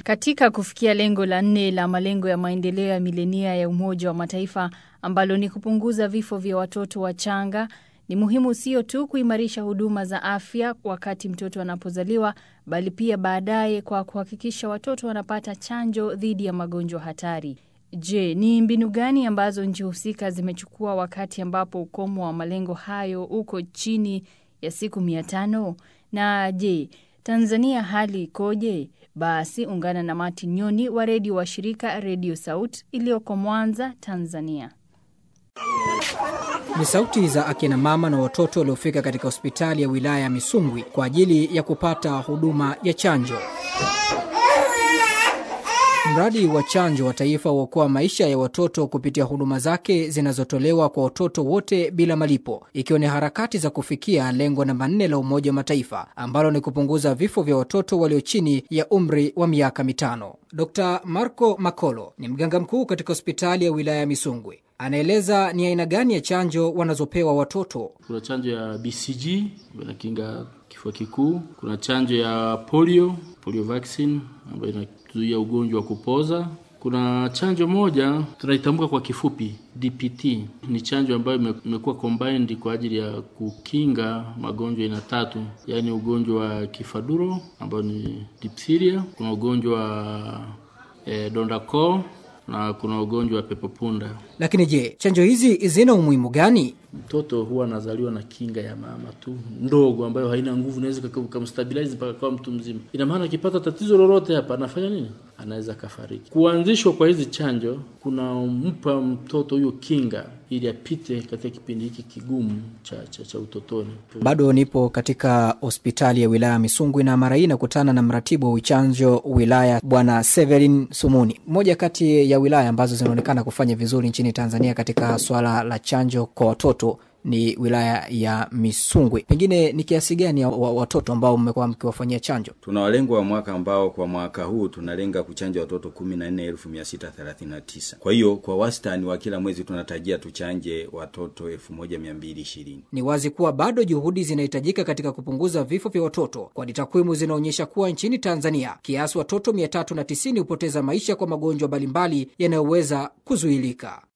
Katika kufikia lengo la nne la malengo ya maendeleo ya milenia ya Umoja wa Mataifa ambalo ni kupunguza vifo vya watoto wachanga, ni muhimu sio tu kuimarisha huduma za afya wakati mtoto anapozaliwa, bali pia baadaye kwa kuhakikisha watoto wanapata chanjo dhidi ya magonjwa hatari. Je, ni mbinu gani ambazo nchi husika zimechukua wakati ambapo ukomo wa malengo hayo uko chini ya siku mia tano? Na je, Tanzania hali ikoje? Basi ungana na Martin Nyoni wa redio wa shirika Redio Saut iliyoko Mwanza, Tanzania. Ni sauti za akina mama na watoto waliofika katika hospitali ya wilaya ya Misungwi kwa ajili ya kupata huduma ya chanjo. Mradi wa chanjo wa taifa huokoa maisha ya watoto kupitia huduma zake zinazotolewa kwa watoto wote bila malipo, ikiwa ni harakati za kufikia lengo namba nne la Umoja wa Mataifa ambalo ni kupunguza vifo vya watoto walio chini ya umri wa miaka mitano. Dr Marco Makolo ni mganga mkuu katika hospitali ya wilaya ya Misungwi. Anaeleza ni aina gani ya chanjo wanazopewa watoto. Kuna chanjo ya BCG inakinga kifua kikuu. Kuna chanjo ya polio, polio vaccine ambayo inazuia ugonjwa wa kupoza. Kuna chanjo moja tunaitambuka kwa kifupi DPT, ni chanjo ambayo imekuwa combined kwa ajili ya kukinga magonjwa aina tatu, yaani ugonjwa wa kifaduro ambao ni diphtheria, kuna ugonjwa wa eh, donda koo na kuna ugonjwa wa pepopunda. Lakini je, chanjo hizi zina umuhimu gani? Mtoto huwa anazaliwa na kinga ya mama tu ndogo, ambayo haina nguvu, inaweza kumstabilize mpaka kwa mtu mzima. Ina maana akipata tatizo lolote hapa, anafanya nini? Anaweza kafariki. Kuanzishwa kwa hizi chanjo kunampa mtoto huyo kinga ili apite katika kipindi hiki kigumu cha, cha, cha utotoni. Bado nipo katika hospitali ya wilaya Misungwi na mara hii nakutana na mratibu wa uchanjo wilaya Bwana Severin Sumuni, moja kati ya wilaya ambazo zinaonekana kufanya vizuri nchini Tanzania katika swala la chanjo kwa watoto ni wilaya ya Misungwi. Pengine ni kiasi gani ya watoto ambao mmekuwa mkiwafanyia chanjo? Tuna walengo wa mwaka ambao kwa mwaka huu tunalenga kuchanja watoto kumi na nne elfu mia sita thelathini na tisa. Kwa hiyo kwa wastani wa kila mwezi tunatarajia tuchanje watoto elfu moja mia mbili ishirini. Ni wazi kuwa bado juhudi zinahitajika katika kupunguza vifo vya watoto, kwani takwimu zinaonyesha kuwa nchini Tanzania kiasi watoto mia tatu na tisini hupoteza maisha kwa magonjwa mbalimbali yanayoweza kuzuilika.